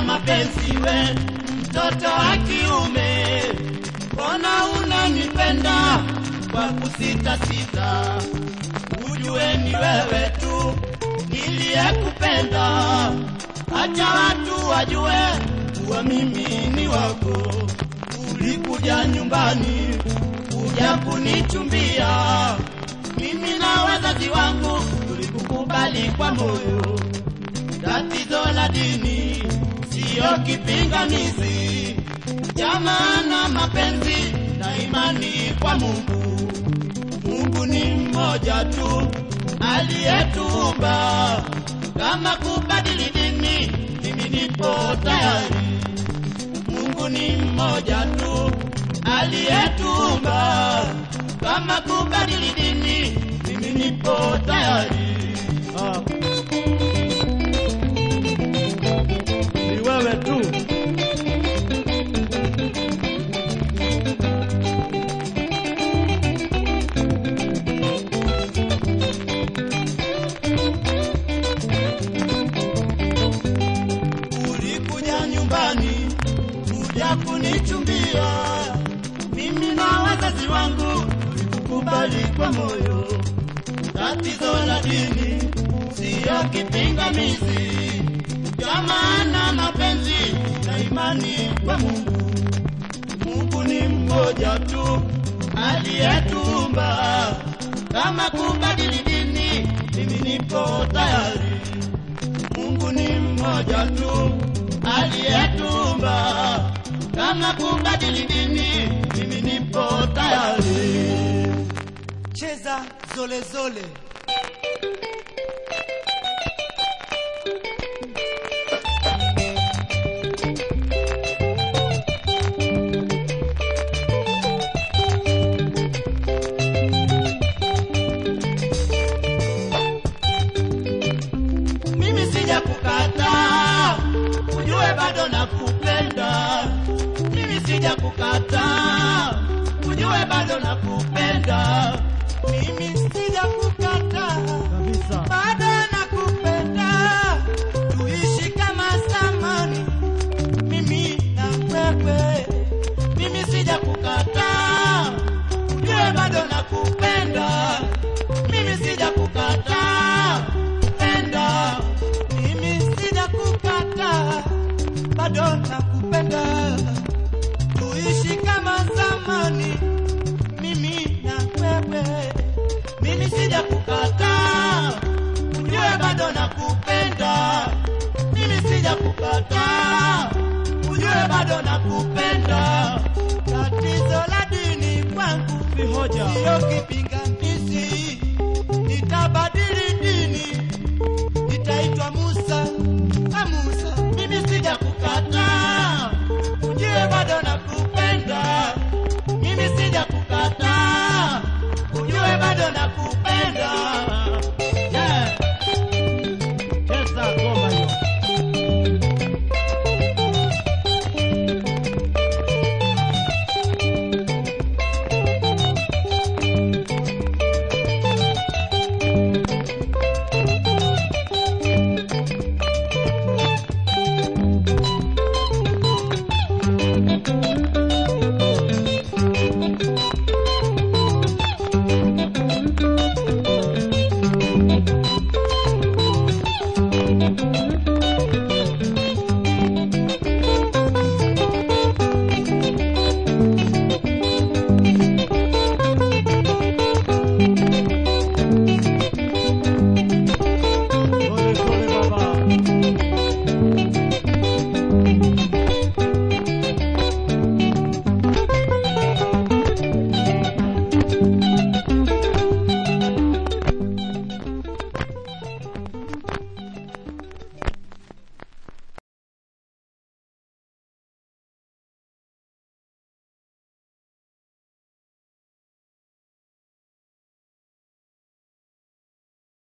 na mapenzi we mtoto wa kiume, mbona unanipenda kwa kusita sita? Ujue ni wewe tu niliyekupenda, acha watu wajue kuwa mimi ni wako. Ulikuja nyumbani kuja kunichumbia, mimi na wazazi wangu tulikukubali kwa moyo. Tatizo la dini siyo kipingamizi, jamaa na mapenzi na imani kwa Mungu. Mungu ni mmoja tu aliyetuumba. Kama kubadili dini, mimi nipo tayari. Mungu ni mmoja tu aliyetuumba. Kama kubadili dini, mimi nipo tayari. Ah. Ni wewe tu. Ulikuja nyumbani kuja kunichumbia, mimi na wazazi wangu tulikukubali kwa moyo. Tatizo la dini siyo kipingamizi, jamaa na mapenzi na imani kwa Mungu. Mungu ni mmoja tu aliyetuumba. Kama kubadili dini, mimi nipo tayari. Mungu ni mmoja tu aliyetuumba. Kama kubadili dini, mimi nipo tayari. cheza zole zole. Mimi sija kukataa, ujue bado nakupenda. Mimi sija kukataa, ujue bado nakupenda. Mimi sija kukataa, Kabisa. bado nakupenda. Tuishi kama zamani, mimi na wewe. Mimi sija kukataa, ujue bado nakupenda. Mimi sija kukataa, penda. Mimi sija kukataa, bado nakupenda. Tuishi kama zamani, mimi na wewe. Mimi sija kukataa, ujue bado nakupenda. Mimi sija kukataa, ujue bado nakupenda. Tatizo la dini kwangu Ni hoja. siyo kipinga